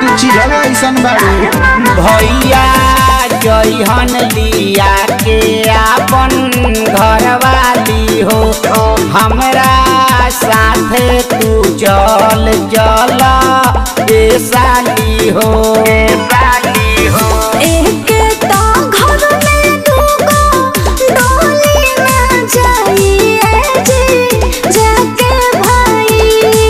chiral ऐसन बाड़ू भैया जइहन लिया के आपन घरवाली हो हमरा साथे तू चल चल ए साली हो साली हो एक तो घर में दूगो डोली ना जाइए जी जाके भाई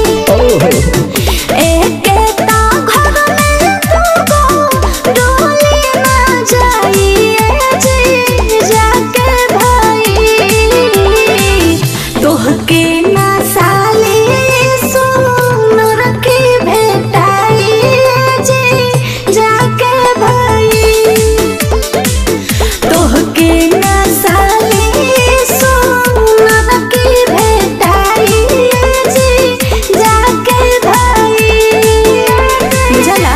एक तो घर में दूगो डोली ना जाइए जी जाके भाई तोहके ना साली सुन रखी भेटाई जी जाके भाई तोहके ना साली सुन रखी भेटाई जी जाके भाई बुझला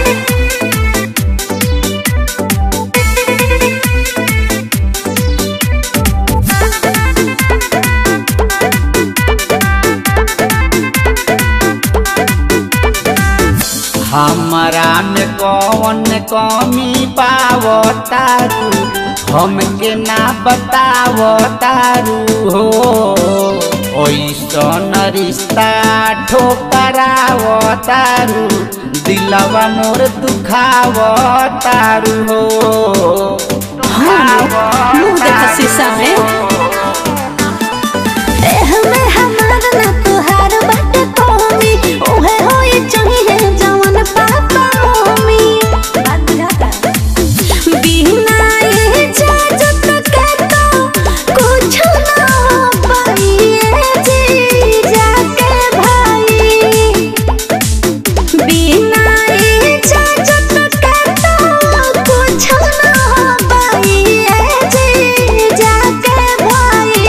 हमरा में कौन कमी पावतारू हमके ना बतावतारू हो ओइसन रिश्ता ठोकरावतारू दिलवा मोर दुखावतारू हो मुंह देखा शीशा में देह में हमार ना तुहार बाटे कमी ओहे होई चाहिए जवन पापा मम्मी बात बुझाता बिना इजाजत के तो कुछ ना हो पाइए जी जाके भाई बिना इजाजत के तो कुछ ना हो पाइए जी जाके भाई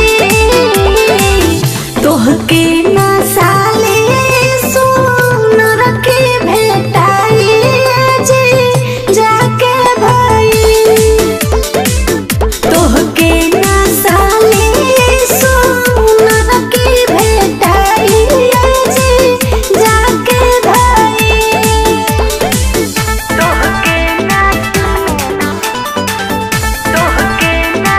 तोहके ना साले सुन रखी भेटाई जी जाके भाई तोहके ना साले सुन रखी भेटाई जी जाके भाई तोहके ना तोहके ना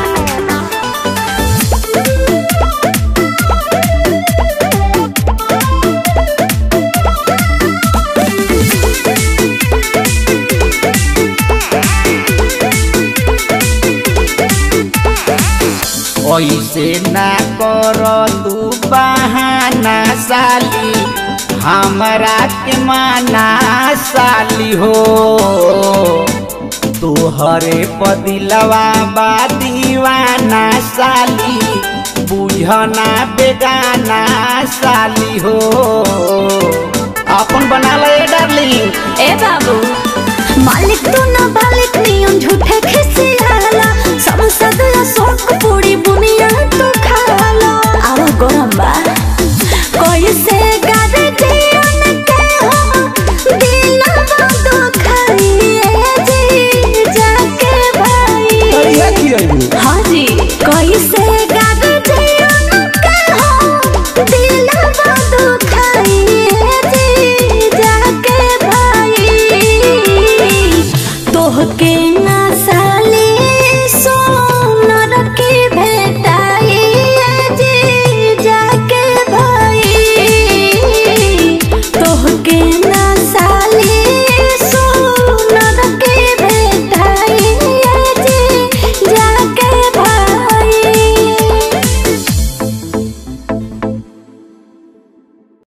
ऐसे ना कर तू बहाना साली हमरा के माना साली हो तोहरे पदिलवा बा दीवाना साली बुझना बेगाना साली हो अपन बना ले डार्लिंग ए बाबू मालिक तू ना बालिक नियम झूठे खिसियाला संसद या शौक पूरी बुनी